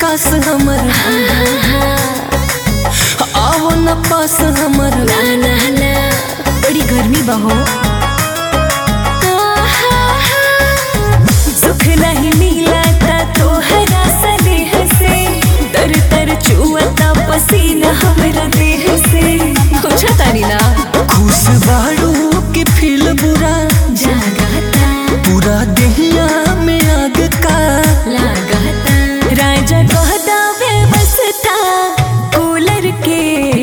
खास हमर आओ न पास हमर ना ना ना बड़ी गर्मी बहो सुख नहीं मिला ता तोहरा स्नेह से तर तर चुअता पसीना हमरा देह से कुछ तारी ना खुश बाड़ू के फील बुरा जागता पूरा देहिया में आग का लागता राजा कहता व्यवस्था कूलर के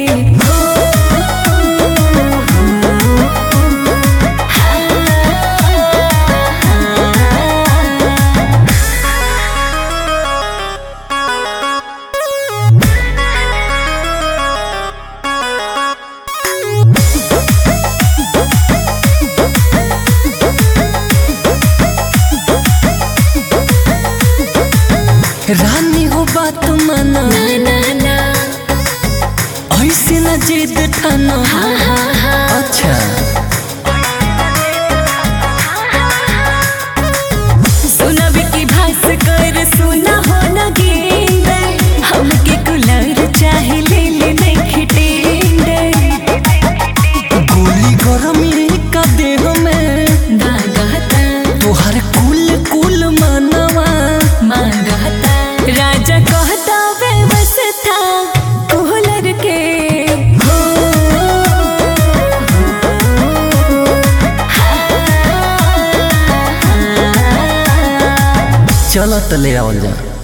रानी हो बात माना ना ना ना ऐसे न जिद ठाना हाँ हाँ हाँ अच्छा सुना की भास कर सुना हो न गेंद हमके कुलर चाहे ले ले नहीं खिटेंगे गोली गरमी का देह में दागता तोहर कुल कुल मानवा मांगता राजा कहता व्यवस्था कूलर के हो चल तले आवल जा